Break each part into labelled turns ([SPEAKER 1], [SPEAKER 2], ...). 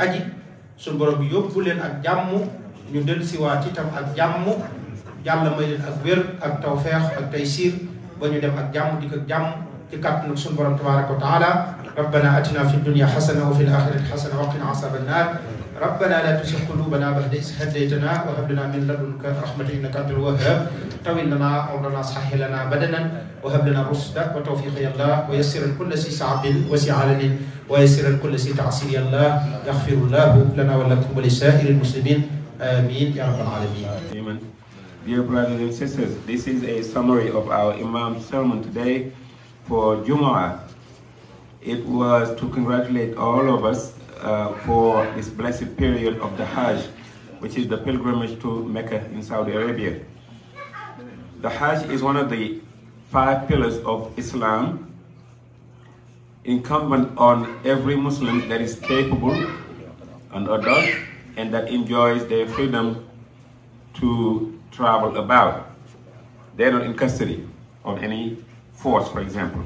[SPEAKER 1] aji suñu borom yóbbu leen ak jàmm ñu dellu siwaat itam ak jàmm yàlla may leen ak wér ak tawfeex ak taysiir ba ñu dem ak jàmm di ko jàmm ci kàttanu suñu borom tabaraka wa taala rabbana atina fi dunya xasana wa fi l-axirati xasana wa qina asaba annar ربنا لا تزغ قلوبنا بعد إذ هديتنا وهب لنا من لدنك رحمة إنك أنت الوهاب طول لنا عمرنا صحح لنا بدنا وهب لنا الرشد وتوفيق يا الله ويسر كل شيء صعب وسع علن ويسر كل شيء تعسير يا الله يغفر الله لنا ولكم ولسائر المسلمين آمين يا رب العالمين
[SPEAKER 2] Amen. Dear brothers and sisters, this is a summary of our Imam's sermon today for Jumu'ah. It was to congratulate all of us uh, for this blessed period of the Hajj, which is the pilgrimage to Mecca in Saudi Arabia. The Hajj is one of the five pillars of Islam, incumbent on every Muslim that is capable and adult and that enjoys their freedom to travel about. They're not in custody of any force, for example.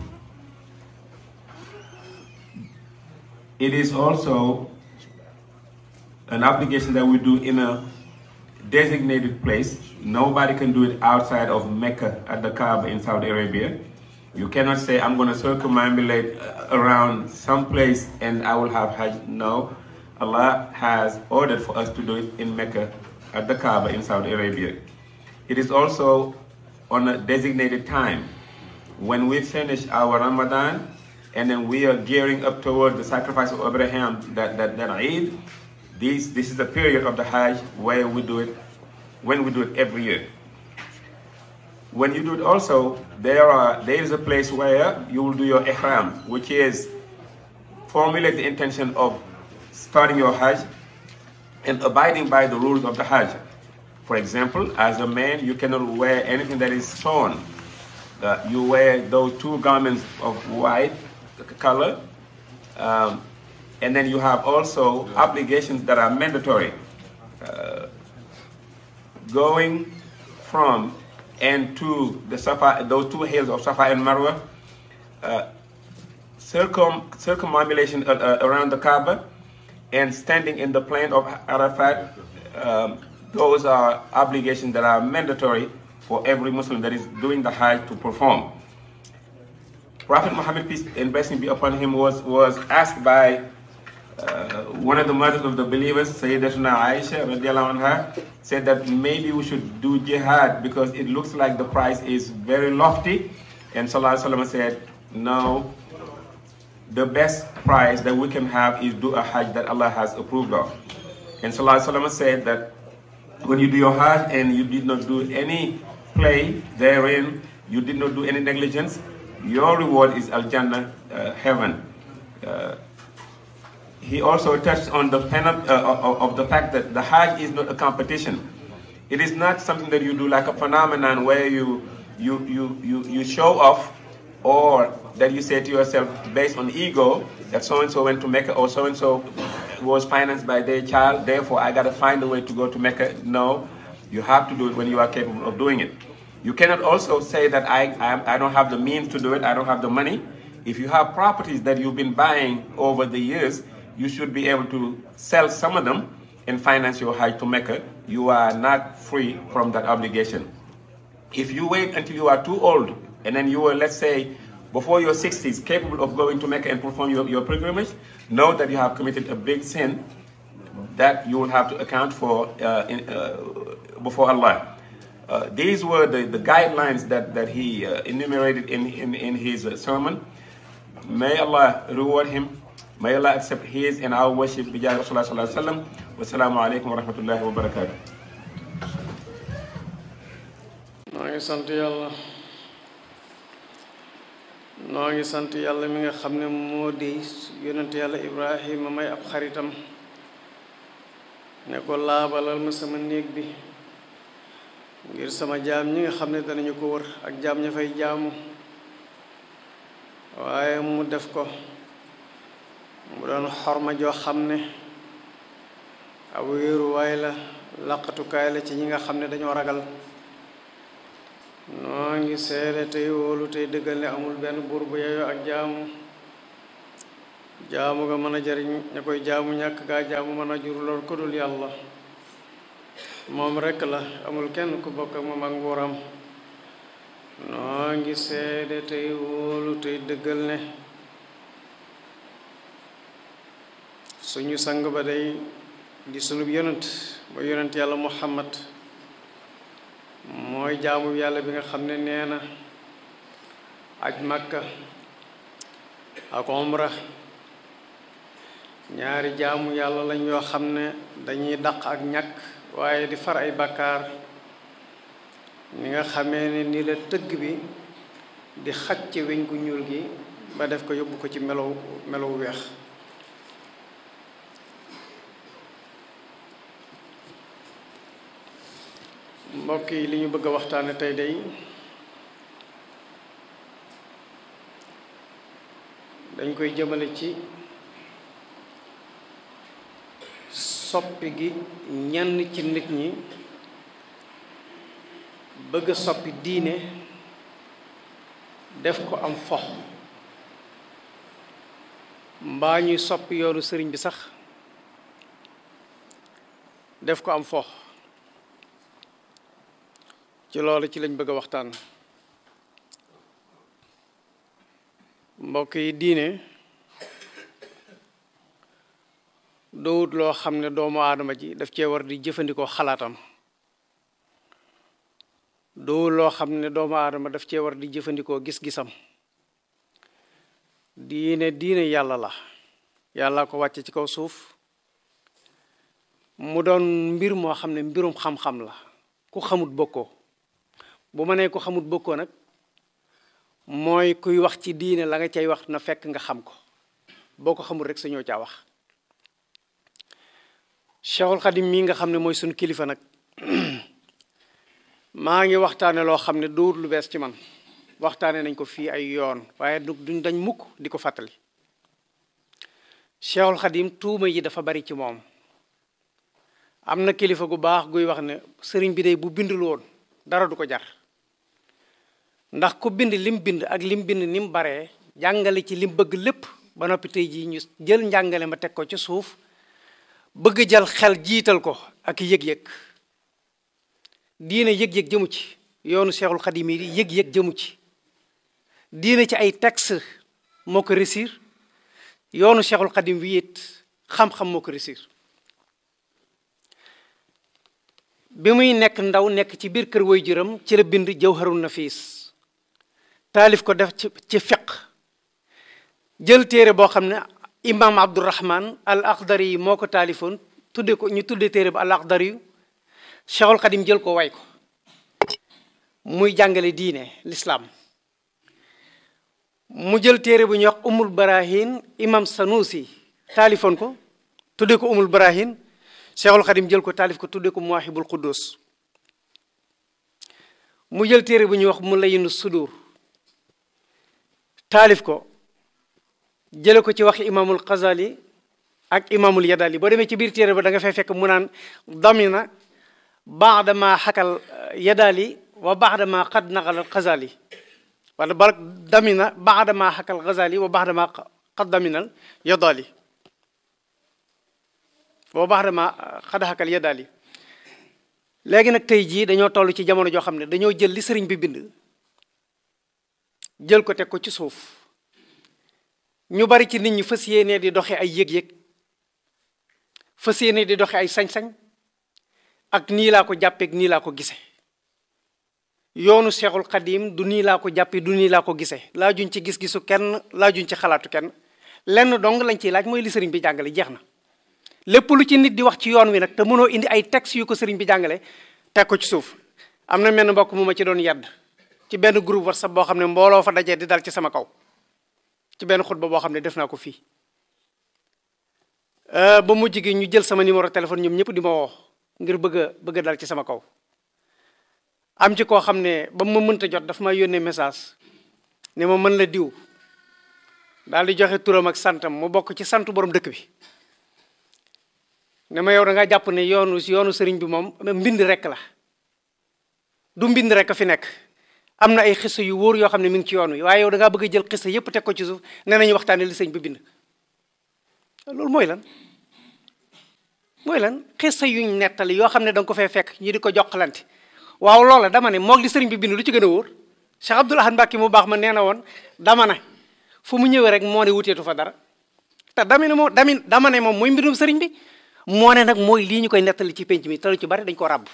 [SPEAKER 2] It is also an obligation that we do in a designated place. Nobody can do it outside of Mecca at the Kaaba in Saudi Arabia. You cannot say, I'm going to circumambulate uh, around some place and I will have Hajj. No. Allah has ordered for us to do it in Mecca at the Kaaba in Saudi Arabia. It is also on a designated time. When we finish our Ramadan and then we are gearing up toward the sacrifice of Abraham, that, that, that Eid, this, this is the period of the Hajj where we do it, when we do it every year. When you do it also, there, are, there is a place where you will do your ihram, which is formulate the intention of starting your Hajj and abiding by the rules of the Hajj. For example, as a man, you cannot wear anything that is sewn. Uh, you wear those two garments of white color, um, and then you have also obligations that are mandatory. Uh, going from and to the Safa, those two hills of Safa and Marwa, uh, circum circumambulation uh, uh, around the Kaaba, and standing in the plain of Arafat. Um, those are obligations that are mandatory for every Muslim that is doing the Hajj to perform. Prophet Muhammad, peace and blessing be upon him, was, was asked by uh, one of the mothers of the believers, Sayyidatuna Aisha, radiallahu anha, said that maybe we should do jihad because it looks like the price is very lofty. And Sallallahu Alaihi Wasallam said, no, the best price that we can have is do a Hajj that Allah has approved of. And Sallallahu Alaihi Wasallam said that when you do your Hajj and you did not do any play therein, you did not do any negligence, your reward is Al Jannah, uh, heaven. Uh, he also touched on the pen- uh, of the fact that the Hajj is not a competition. It is not something that you do like a phenomenon where you you you you, you show off or that you say to yourself based on ego that so and so went to Mecca or so and so was financed by their child, therefore I gotta find a way to go to Mecca. No, you have to do it when you are capable of doing it. You cannot also say that I, I, I don't have the means to do it, I don't have the money. If you have properties that you've been buying over the years, you should be able to sell some of them and finance your Hajj to Mecca. You are not free from that obligation. If you wait until you are too old and then you are, let's say, before your 60s, capable of going to Mecca and perform your, your pilgrimage, know that you have committed a big sin that you will have to account for uh, in, uh, before Allah. Uh, these were the, the guidelines that, that he enumerated in, in, in his sermon. May Allah reward him. May Allah accept his and our worship. Bijay Rasulullah sallallahu alaihi wasallam. Wassalamu alaikum wa rahmatullahi wa barakatuh.
[SPEAKER 3] maa ngi sant yàlla noo ngi sant yàlla mi nga xam ne moo di yonent yàlla ibrahima may ab xaritam ne ko laabalal ma sama néeg bi ngir sama jaam ñi nga xam ne danañu ko wër ak jaam ña fay jaamu waaye mu def ko mu doon xorma joo xam ne ab wéeruwaay la laqatukaay la ci ñi nga xam ne dañoo ragal noo ngi seede tey wóolu tey dëggal ne amul benn buur bu yeyoo ak jaamu jaamu nga mën a jariñ ña koy jaamu ñàkk gaa jaamu mën a jur lor ku dul yàlla moom rekk la amul kenn ku bokk ak moom ak nguuram noo ngi seede tey wóolu tey dëggal ne suñu sang ba day di sunub yonent ba yonent yàlla muhammad mooy jaamu yàlla bi nga xam ne nee na aj makka ak umra ñaari jaamu yàlla lañ yoo xam ne dañuy daq ak ñàkk waaye di far ay bàkkaar ni nga xamee ne ni la tëgg bi di xaj ci weñ gu ñuul gi ba def ko yóbbu ko ci melow melow weex mbokk yi li ñu bëgg a waxtaane tey day dañ koy jëmale ci soppi gi ñenn ci nit ñi bëgg a soppi diine def ko am fox mbaa ñuy soppi yoonu sëriñ bi sax def ko am fox ci loolu ci lañ bëgg a waxtaan mbokk yi diine dowut loo xam ne doomu aadama ji daf cee war di jëfandikoo xalaatam dowut loo xam ne doomu aadama daf cee war di jëfandikoo gis-gisam diine diine yàlla la yàlla ko wàcce ci kaw suuf mu doon mbir moo xam ne mbirum xam-xam la ku xamut bokkoo bu ma nee ko xamut bokkoo nag mooy kuy wax ci diine la nga cay wax na fekk nga xam ko boo ko xamul rek sa ñoo caa wax Cheikhul Xadim mii nga xam ne mooy suñu kilifa nag maa ngi waxtaane loo xam ne dowut lu bees ci man waxtaane nañ ko fii ay yoon waaye du duñ dañ mukk di ko fàttali Cheikhul Xadim tuuma yi dafa bari ci moom am na kilifa gu baax guy wax ne sëriñ bi day bu bindul woon dara du ko jar ndax ku bind lim bind ak lim bind ni mu baree jàngale ci lim bëgg lépp ba noppi tey jii ñu jël njàngale ma teg ko ci suuf bëgg jël xel jiital ko ak yëg-yëg diine yëg-yëg jëmu ci yoonu Seexul Xadim yi yëg-yëg jëmu ci diine ci ay texte moo ko réussir yoonu Seexul Xadim wi it xam-xam moo ko réussir bi muy nekk ndaw nekk ci biir kër way juram ci la bind Jawharun Nafis taalif ko def ci ci fiq jël téere boo xam ne imam abdurahman al akhdari yi moo ko taalifoon tudde ko ñu tudde téere ba al akhdari yu cheikhul xadim jël ko way ko muy jàngale diine l'islam mu jël téere bu ñuy wax umul barahin imam sanusi taalifoon ko tudde ko umul barahin cheikhul xadim jël ko taalif ko tudde ko muwahibul quddus mu jël téere bu ñuy wax mu layinu sudur taalif ko jële ko ci waxi imaamul Xazali ak imaamul Yadali boo demee ci biir téere ba da nga fay fekk mu naan damina baada ma xakal Yadali wa baada ma xad naqal Xazali wala ba damina baada ma xakal Xazali wa baada ma xad daminal Yadali wa baada ma xad xakal Yadali léegi nag tey jii dañoo toll ci jamono joo xam ne dañoo jël li sëriñ bi bind jël ko teg ko ci suuf ñu bari ci nit ñi fas yéene di doxe ay yëg-yëg fas yéene di doxe ay sañ-sañ ak nii laa ko jàppeek nii laa ko gise yoonu seexul xadim du nii laa ko jàppe du nii laa ko gise laajuñ ci gis-gisu kenn laajuñ ci xalaatu kenn lenn dong lañ ciy laaj mooy li sëriñ bi jàngale jeex na lépp lu ci nit di wax ci yoon wi nag te mënoo indi ay textes yu ko sëriñ bi jàngale teg ko ci suuf am na menn mbokk mu ma ci doon yedd ci benn groupe WhatsApp boo xam ne mbooloo fa dajee di dal ci sama kaw ci benn xutba boo xam ne def naa ko fii ba mujj gi ñu jël sama numéro téléphone ñoom ñëpp di ma woo ngir bëgg a bëgg a dal ci sama kaw am ci koo xam ne ba ma mënta jot dafa ma yónnee message ne ma mën la diw daal di joxe turam ak santam mu bokk ci sant borom dëkk bi ne ma yow da nga jàpp ne yoonu yoonu sëriñ bi moom mbind rek la du mbind rek a fi nekk am na ay xisa yu wóor yoo xam ne mi ngi ci yoon wi waaye yow da ngaa bëgg a jël xisa yépp teg ko ci suuf nee nañu waxtaane li sëñ bi bind loolu mooy lan mooy lan xissa yuñ nettali yoo xam ne da nga ko fee fekk ñi di ko jokkalante waaw loola dama ne moog li sëriñ bi bind lu ci gën a wóor Cheikh Abdoul Ahad Mbacké mu baax ma nee na woon dama ne fu mu ñëwee rek moo ne wuteetu fa dara te dama ne moom dami dama ne moom mooy mbirum sëriñ bi moo ne nag mooy lii ñu koy nettali ci penc mi te lu ci bari dañ ko ràbb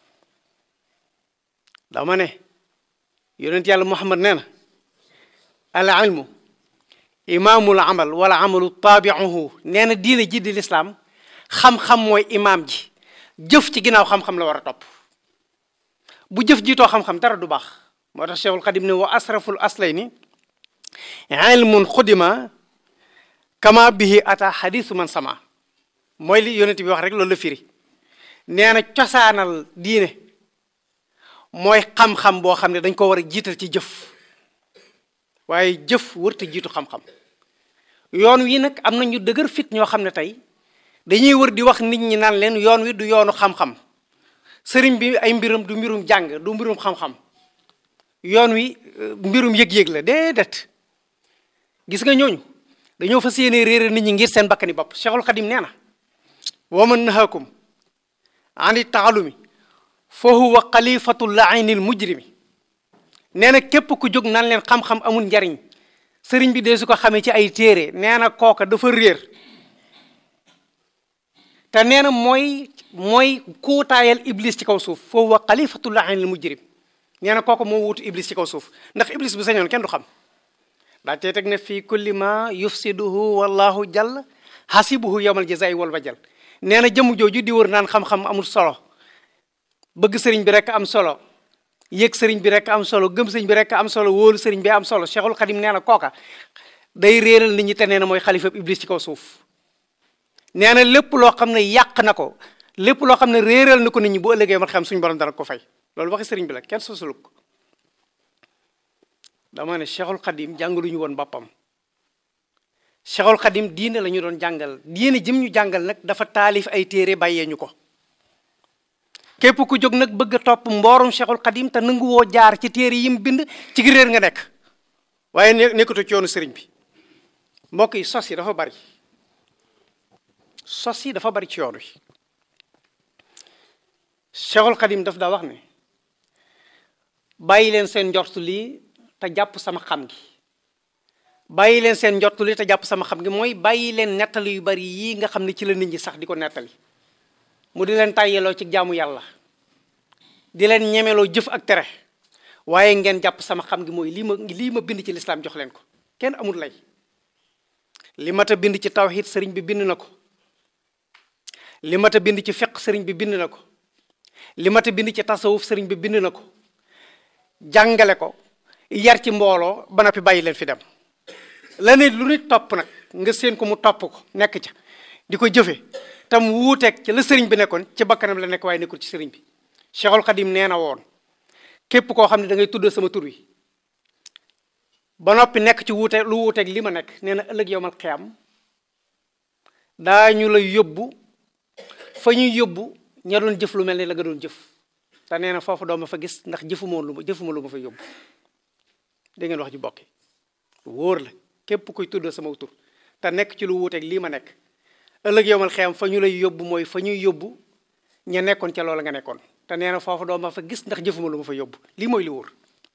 [SPEAKER 3] dama ne yonent yàlla Muhammad nee na al ilmu imaamul amal wala amalu taabiuhu nee na diine ji di lislaam xam-xam mooy imaam ji jëf ci ginnaaw xam-xam la war a topp bu jëf jiitoo xam-xam dara du baax moo tax cheikhul xadim ne wa asraful aslayni ilmun xudima kama bihi ata xadisu man sama mooy li yonent bi wax rek loolu la firi nee na cosaanal diine mooy xam-xam boo xam ne dañ ko war a jiital ci jëf waaye jëf wërta jiitu xam-xam yoon wi nag am na ñu dëgër fit ñoo xam ne tey dañuy wër di wax nit ñi naan leen yoon wi du yoonu xam-xam sëriñ bi ay mbirum du mbirum jàng du mbirum xam-xam yoon wi mbirum yëg-yëg la déedéet gis nga ñooñu dañoo fas yéene réere nit ñi ngir seen bakkani bopp Cheikhul Xadim nee na wa man nahakum ani taalumi fa huwa xalifatu lainil mujrimi nee na képp ku jóg nan leen xam-xam amul njariñ sëriñ bi dee su ko xamee ci ay téere nee na kooka dafa réer te nee na mooy mooy kuutaayal iblis ci kaw suuf fa huwa xalifatu lainil mujrim nee na kooka moo wuutu iblis ci kaw suuf ndax iblis bu sañoon kenn du xam daa tey teg ne fii kulli ma yufsiduhu wallahu jall hasibuhu yawmal jazaa'i wal wajal nee na jëmm jooju di wër naan xam-xam amul solo bëgg sëriñ bi rek am solo yëg sëriñ bi rek am solo gëm sëriñ bi rek am solo wóolu sëriñ bi am solo Cheikhul Khadim nee na kooka day réeral nit ñi te nee na mooy xalifa iblis ci kaw suuf nee na lépp loo xam ne yàq na ko lépp loo xam ne réeral na ko nit ñi bu ëllëgee ma xam suñu borom dara ko fay loolu waxi sëriñ bi la kenn sosuluk ko dama ne Cheikhul Khadim jàngaluñu woon boppam Cheikhul Khadim diine la ñu doon jàngal diine jëm ñu jàngal nag dafa taalif ay téere bàyyee ñu ko képp ku jóg nag bëgg a topp mboorum Cheikhul Khadim te nangu woo jaar ci téere yi mu bind ci gi réer nga nekk waaye nekkatu ci yoonu sëriñ bi mbokk yi sos yi dafa bari sos yi dafa bari ci yoon wi Cheikhul Khadim daf daa wax ne bàyyi leen seen njortu lii te jàpp sama xam gi bàyyi leen seen njortu lii te jàpp sama xam gi mooy bàyyi leen nettali yu bari yii nga xam ne ci la nit ñi sax di ko nettali mu di leen tàyyeloo ci jaamu yàlla di leen ñemeloo jëf ak tere waaye ngeen jàpp sama xam gi mooy lii ma lii ma bind ci lislaam jox leen ko kenn amul lay li mat a bind ci tawhid sëriñ bi bind na ko li mat a bind ci fiq sëriñ bi bind na ko li mat a bind ci tasawuf sëriñ bi bind na ko jàngale ko yar ci mbooloo ba noppi bàyyi leen fi dem la ne lu nit topp nag nga seen ko mu topp ko nekk ca di ko jëfe tam wuuteeg ci la sëriñ bi nekkoon ci bakkanam la nekk waaye nekkul ci sëriñ bi Cheikhul Khadim nee na woon képp koo xam ne da ngay tudd sama tur wi ba noppi nekk ci wuute lu wuuteeg li ma nekk nee na ëllëg yowmal xiyam daañu la yóbbu fa ñuy yóbbu ña doon jëf lu mel ni la nga doon jëf te nee na foofu doo ma fa gis ndax jëfuma lu ma jëfuma lu ma fa yóbbu da ngeen wax ji bokki wóor la képp kuy tudd sama tur te nekk ci lu wuuteeg lii ma nekk ëllëg yowmal xiyam fa ñu lay yóbbu mooy fa ñuy yóbbu ña nekkoon ca loola nga nekkoon te nee na foofu doo ma fa gis ndax jëfuma lu ma fa yóbbu lii mooy li wóor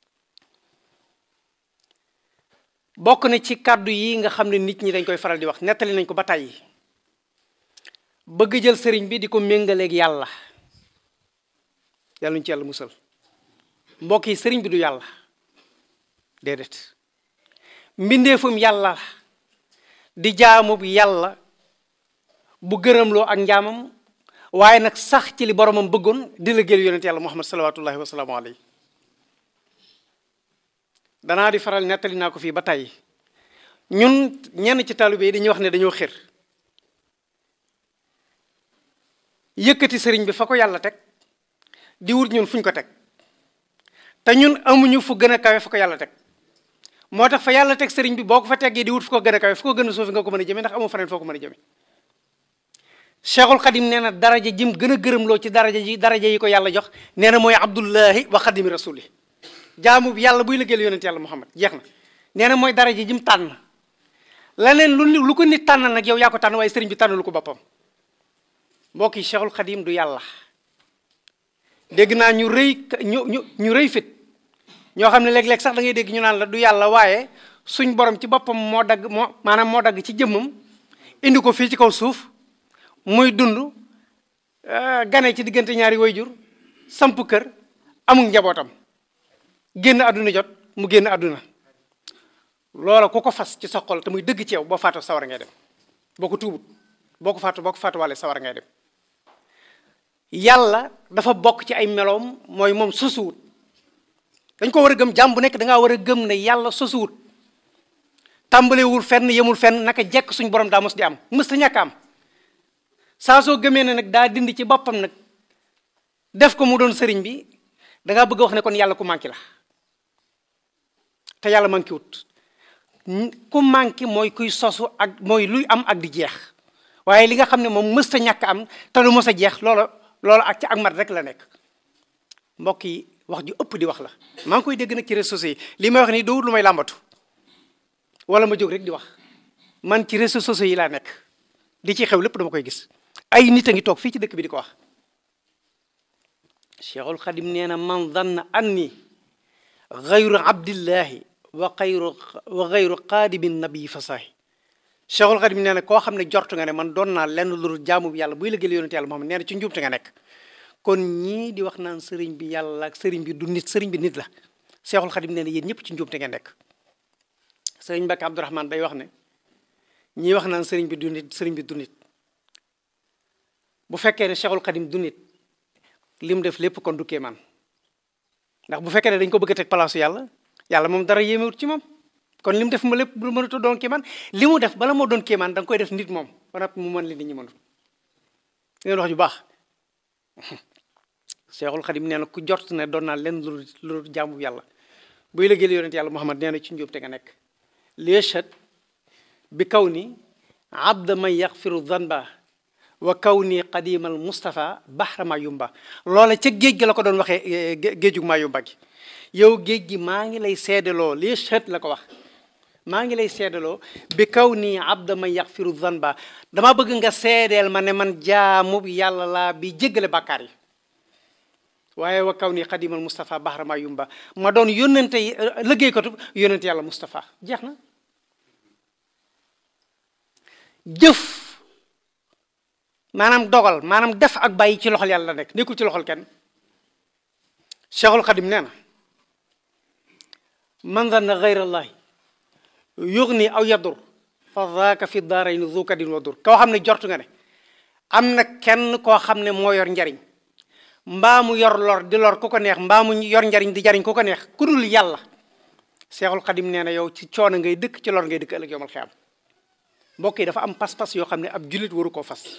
[SPEAKER 3] bokk na ci kàddu yi nga xam ne nit ñi dañ koy faral di wax nettali nañ ko ba tàyyi bëgg jël sëriñ bi di ko méngaleeg yàlla yàlla ñu ci yàlla musal mbokk yi sëriñ bi du yàlla déedéet mbindeefum yàlla di jaamu yàlla bu gërëmloo ak njaamam waaye nag sax ci li boromam bëggoon di la géel yonent yàlla muhammad salawatullahi wasalaamu alayhi danaa di faral nettali naa ko fii ba tey ñun ñenn ci taalibe yi dañuy wax ne dañoo xër yëkkati sëriñ bi fa ko yàlla teg di wut ñun fuñ ko teg te ñun amuñu fu gën a kawe fa ko yàlla teg moo tax fa yàlla teg sëriñ bi boo ko fa teggee di wut fu ko gën a kawe fu ko gën a suufi nga ko mën a jëme ndax amoo faneen foo ko mën a jëme cheikhul xadim nee na daraja jim gën a gërëmloo ci daraja ji daraja yi ko yàlla jox nee na mooy abdullahi wa xadimi rasuli jaamu bi yàlla buy liggéeyal yonent yàlla muhammad jeex na nee na mooy daraja jim tànn leneen lu lu ko nit tànnal nag yow yaa ko tànn waaye sëriñ bi tànnalu ko boppam mbokk yi Cheikhul Khadim du yàlla dégg naa ñu rëy ñu ñu ñu rëy fit ñoo xam ne léeg-léeg sax da ngay dégg ñu naan la du yàlla waaye suñ borom ci boppam moo dagg moo maanaam moo dagg ci jëmmam indi ko fii ci kaw suuf muy dund gane ci diggante ñaari wayjur samp kër amul njabootam génn àdduna jot mu génn àdduna loola ku ko fas ci sa xol te muy dëgg ci yow boo faatu sawar ngay dem boo ko tuubut boo ko faatu boo ko faatu wàlle sawar ngay dem yàlla dafa bokk ci ay meloom mooy moom sosuwut dañ ko war a gëm jàmm bu nekk da ngaa war a gëm ne yàlla sosuwut tàmbalewul fenn yemul fenn naka jekk suñ borom daa mos di am mës ta ñàkk am saa soo gëmee ne nag daa dindi ci boppam nag def ko mu doon sëriñ bi da ngaa bëgg a wax ne kon yàlla ku manqué la te yàlla manqué wut ku manqué mooy kuy sosu ak mooy luy am ak di jeex waaye li nga xam ne moom mës ta ñàkk am te lu mës a jeex loola loola ak ci ak mat rek la nekk mbokk yi wax ju ëpp di wax la maa ngi koy dégg nag ci réseaux sociaux yi li may wax nii doo lu may làmbatu wala ma jóg rek di wax man ci réseaux sociaux yi laa nekk di ci xew lépp dama koy gis ay nit a ngi toog fii ci dëkk bi di ko wax cheikhul xadim nee na man danna anni gayru abdillahi wa xayru wa gayru qaadimin nabii fasaahi cheikhul xadim nee na koo xam ne jortu nga ne man doon naa lenn lu dul jaamu bi yàlla buy liggéeyal yonent yàlla Muhammad nee na ci njuumte nga nekk kon ñii di wax naan sëriñ bi yàlla ak sëriñ bi du nit sëriñ bi nit la cheikhul xadim nee na yéen ñëpp ci njuumte nga nekk sëriñ Mbàkke Abdourahman day wax ne ñii wax naan sëriñ bi du nit sëriñ bi du nit bu fekkee ne cheikhul xadim du nit li mu def lépp kon du kéemaan ndax bu fekkee ne dañ ko bëgg a teg palaasu yàlla yàlla moom dara yéemewut ci moom kon li mu def ma lépp du mënut a doon kéemaan li mu def bala moo doon kéemaan da nga koy def nit moom ba noppi mu mën li nit ñi mënut ngeen wax ju baax Seexul Xadim nee na ku jort ne doon naa leen lu lu jaamu yàlla buy liggéeyal yonent yàlla Muhammad nee na ci njuub te nga nekk liechat bi kaw ni abda man yaxfiru zanba wa kaw ni qadimal Moustapha bahra ma yumba loola ca géej gi la ko doon waxee géejug maa yumba gi yow géej gi maa ngi lay seedaloo liechat la ko wax maa ngi lay seedaloo bi kaw nii abda man yaxfiru zanba dama bëgg nga seedeel ma ne man jaamu yàlla laa bi jéggale bàkkaar yi waaye wa kaw nii xadimal Moustapha bahra ma yumba ma doon yónnente liggéeykatu yónnente yàlla Moustapha jeex na jëf maanaam dogal maanaam def ak bàyyi ci loxol yàlla la nekk nekkul ci loxol kenn Cheikhul Xadim nee na man zanna gayra allahi yugni aw yadur fa zaaka fi daarayni zu kadin wa dur koo xam ne jortu nga ne am na kenn koo xam ne moo yor njariñ mbaa mu yor lor di lor ku ko neex mbaa mu yor njariñ di jariñ ku ko neex ku dul yàlla seexul xadim nee na yow ci coono ngay dëkk ci lor ngay dëkk ëllëg yomal xiyam mbokk yi dafa am pas-pas yoo xam ne ab jullit waru koo fas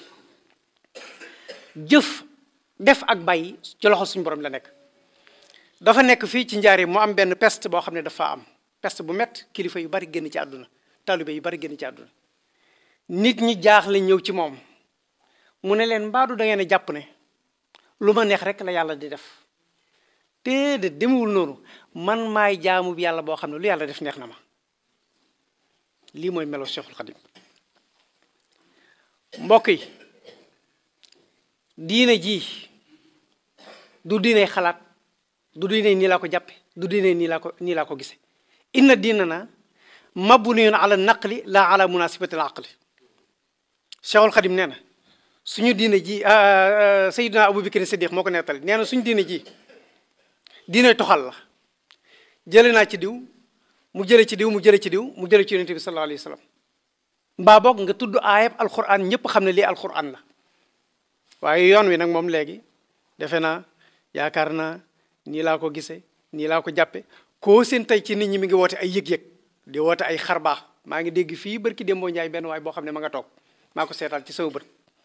[SPEAKER 3] jëf def ak bàyyi ci loxo suñu borom la nekk dafa nekk fii ci njaari mu am benn peste boo xam ne dafa am peste bu mett kilifa yu bari génn ci àdduna taalibe yu bari génn ci àdduna nit ñi jaaxle ñëw ci moom mu ne leen mbaadu da ngeen a jàpp ne lu ma neex rek la yàlla di def te de demewul noonu man maay jaamu bi yàlla boo xam ne lu yàlla def neex na ma lii mooy melo Cheikhul Khadim mbokk yi diine ji du diine xalaat du diine nii laa ko jàppe du diine nii laa ko nii laa ko gise inna diinana mabniyun ala naqli la ala munasibati al aqli Cheikhul Khadim nee na suñu diine ji Seydina Abubakar Siddiq moo ko nettali nee na suñu diine ji diine toxal la jële naa ci diw mu jële ci diw mu jële ci diw mu jële ci yonente bi sallallahu alayhi wa sallam mbaa boog nga tudd aayab alquran ñëpp xam ne lii alquran la waaye yoon wi nag moom léegi defe naa yaakaar naa nii laa ko gisee nii laa ko jàppe koo seen tey ci nit ñi mi ngi woote ay yëg-yëg di woote ay xar baax maa ngi dégg fii barki démboo njaay benn waay boo xam ne ma nga toog maa ko seetal ci sama bët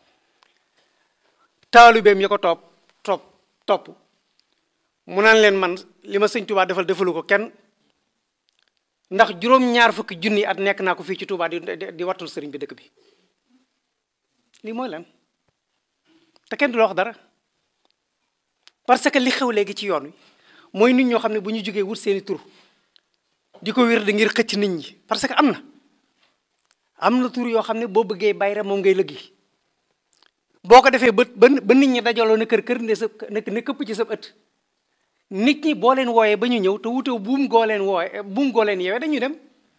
[SPEAKER 3] taalubeem ya ko topp topp topp mu naan leen man li ma sëñ Touba defal defalu ko kenn ndax juróom-ñaar fukki junni at nekk naa ko fii ci Touba di di wattul sëriñ bi dëkk bi lii mooy lan te kenn du la wax dara parce que li xew léegi ci yoon wi mooy nit ñoo xam ne bu ñu jógee wut seeni tur di ko wér di ngir xëcc nit ñi parce que am na am na tur yoo xam ne boo bëggee bayra moom ngay lëggi boo ko defee ba ba nit ñi dajaloo na kër kër ne sa ne këpp ci sa ëtt nit ñi boo leen wooyee ba ñu ñëw te wutew buum goo leen wooye buum goo leen yeewee dañuy dem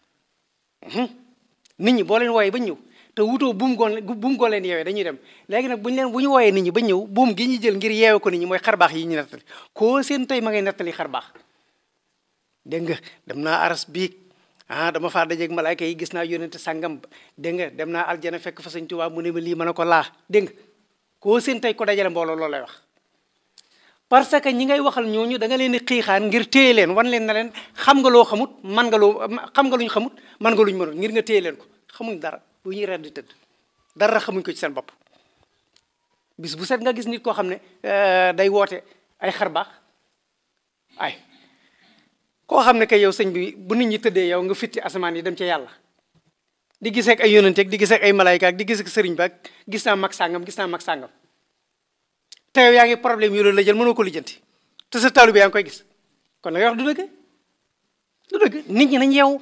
[SPEAKER 3] nit ñi boo leen wooyee ba ñu ñëw te wutoo buum goo buum goo leen yeewee dañuy dem léegi nag bu ñu leen bu ñu wooyee nit ñi ba ñëw buum gi ñu jël ngir yeewe ko nit ñi mooy xarbaax yi ñu nettali koo seen tey ma ngay nettali xarbaax dégg nga dem naa aras biig ah dama faa dajeeg malaayka yi gis naa yónente sàngam dégg nga dem naa aljana fekk fa sëñ Tuubaa mu ne ma lii mën a ko laa dégg nga koo seen tey ko dajale mbooloo loolu lay wax parce que ñi ngay waxal ñooñu da nga leen di xiixaan ngir téye leen wan leen na leen xam nga loo xamut man nga loo xam nga luñ xamut man nga luñ mënut ngir nga téye leen ko xamuñ dara lu ñuy reer di tëdd dara xamuñ ko ci seen bopp bis bu set nga gis nit koo xam ne day woote ay xarbaax ay koo xam ne kay yow sëñ bi bu nit ñi tëddee yow nga fitti asamaan yi dem ca yàlla di gis ak ay yonante ak di gis ak ay malayka ak di gis ak sëriñ ba ak gis naa mag sàngam gis naa mag sàngam te yow yaa ngi problème yu loolu la jël mënoo ko lijjanti te sa taalibe yaa ngi koy gis kon la nga wax du dëgg du dëgg nit ñi nañ yeewu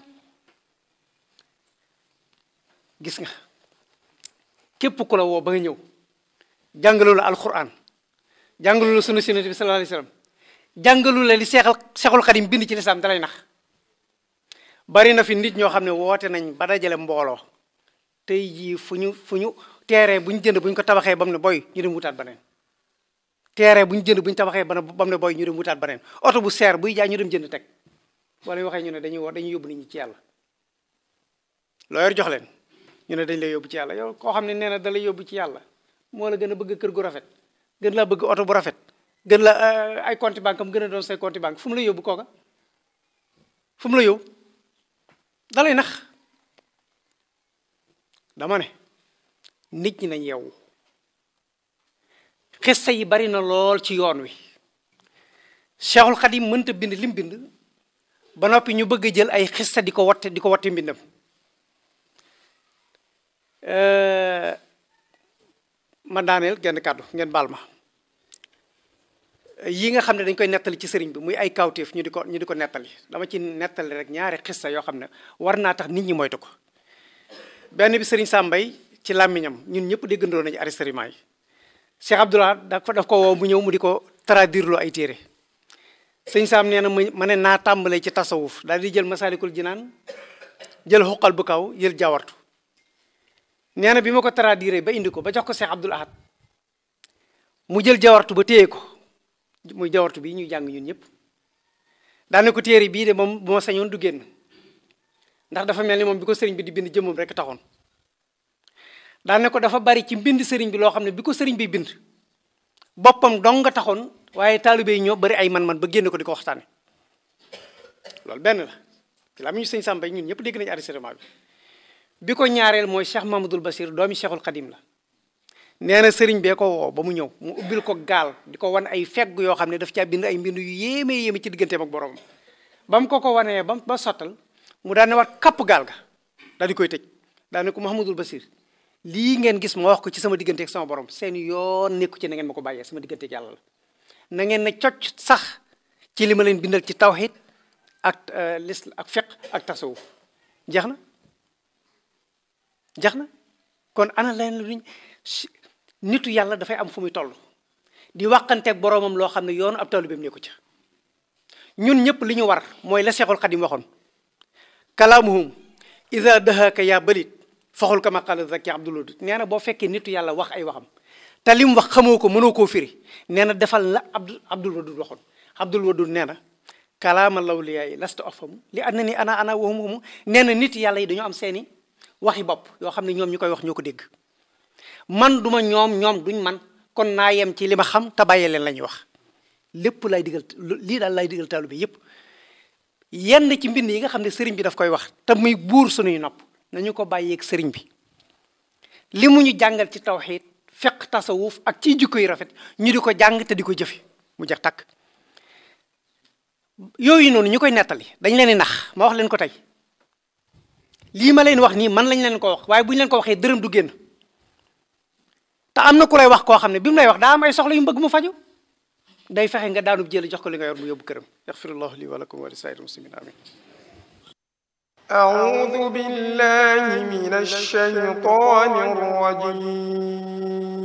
[SPEAKER 3] gis nga képp ku la woo ba nga ñëw jàngalu la alquran jàngalu la sunna sunnati bi sallallahu alayhi wasallam jàngalu la li seexal seexul xadim bind ci lislaam dalay nax bari na fi nit ñoo xam ne woote nañ ba dajale mbooloo tey jii fu ñu fu ñu teeree bu ñu jënd bu ñu ko tabaxee ba mu ne boy ñu dem wutaat beneen teeree bu ñu jënd bu ñu tabaxee ba mu ne boy ñu dem wutaat beneen oto bu seer buy jaay ñu dem jënd teg wala waxee ñu ne dañuy woo dañuy yóbbu nit ñi ci yàlla loo yor jox leen ñu ne dañ lay yóbbu ci yàlla yow koo xam ne nee na da lay yóbbu ci yàlla moo la gën a bëgg kër gu rafet gën laa bëgg oto bu rafet gën la ay compte banque am gën a doon say compte banque fu mu la yóbbu kooka fu mu la yóbbu dalay nax dama ne nit ñi nañ yeewu xista yi bari na lool ci yoon wi Cheikhul Khadim mënta bind lim bind ba noppi ñu bëgg a jël ay xista di ko watte di ko watte mbindam ma daaneel genn kàddu ngeen baal ma yi nga xam ne dañ koy nettali ci sëriñ bi muy ay kawteef ñu di ko ñu di ko nettali dama ci nettali rek ñaari xissa yoo xam ne war naa tax nit ñi moytu ko benn bi sëriñ Sambay ci làmmiñam ñun ñëpp déggandoo nañu enregistrement yi Cheikh Abdoulaye daf daf ko woo mu ñëw mu di ko traduire loo ay téere sëñ Sam nee na ma ne naa tàmbalee ci tasawuf daal di jël masalikul jinaan jël xuqal bu kaw jël jawartu nee na bi ma ko traduire ba indi ko ba jox ko Cheikh Abdoul Ahad mu jël jawartu ba téye ko muy jawartu bi ñuy jàng ñun ñëpp daane ko téere bii de moom bu ma sañoon du génn ndax dafa mel ni moom bi ko sëriñ bi di bind jëmmam rek taxoon daane ko dafa bari ci mbind sëriñ bi loo xam ne bi ko sëriñ bi bind boppam dong nga taxoon waaye taalibe yi ñoo bari ay man-man ba génn ko di ko waxtaane loolu benn la ci la am ñu sëñ Samba ñun ñëpp dégg nañu enregistrement bi bi ko ñaareel mooy Cheikh Mamadou Bassir doomi Cheikhul Khadim la nee na sëriñ bee ko woo ba mu ñëw mu ubbil ko gaal di ko wan ay fegg yoo xam ne daf caa bind ay mbind yu yéeme yéeme ci digganteem ak borom ba mu ko ko wanee ba ba sottal mu daan ne waat kapp gaal ga daal di koy tëj daan ne ko Mouhamadul Basir lii ngeen gis ma wax ko ci sama diggante ak sama borom seen yoon nekku ci na ngeen ma ko bàyyee sama diggante ak yàlla la na ngeen ne cocc sax ci li ma leen bindal ci tawhid ak lis ak fiq ak tasawuf jeex na jeex na kon ana leen luñ nitu yàlla dafay am fu muy toll di waxanteeg boroomam loo xam ne yoonu ab taalibeem ne ko ca ñun ñëpp li ñu war mooy la Seexul Xadim waxoon kalaamuhum ida dahaka yaa balit faxul kama qala zaki abdul wadud nee na boo fekkee nitu yàlla wax ay waxam te li mu wax xamoo ko mënoo koo firi nee na defal la abdul abdul wadud waxoon abdul wadud nee na kalaama lawliyaa lasta afamu li ànd na ni ana ana waxum waxumu nee na nit yàlla yi dañoo am seeni waxi bopp yoo xam ne ñoom ñu koy wax ñoo ko dégg man duma ñoom ñoom duñ man kon naa yem ci li ma xam te bàyyee leen la ñuy wax lépp lay digal lii daal lay digal taalu bi yépp yenn ci mbind yi nga xam ne sëriñ bi daf koy wax te muy buur sunuy nopp nañu ko bàyyeeg sëriñ bi li mu ñu jàngal ci tawxiid fiq tasawuf ak ci jikko yu rafet ñu di ko jàng te di ko jëfe mu jeex takk yooyu noonu ñu koy nettali dañ leen di nax ma wax leen ko tey lii ma leen wax nii man lañ leen ko wax waaye bu ñu leen ko waxee dërëm du génn te am na ku lay wax koo xam ne bi mu lay wax daa am ay soxla yu mu bëgg mu faju day fexe nga daanub jël jox ko li nga yor mu yóbbu këram yaxfirullahu li wa lakum wa li saa'iril muslimin amin
[SPEAKER 4] أعوذ بالله من الشيطان الرجيم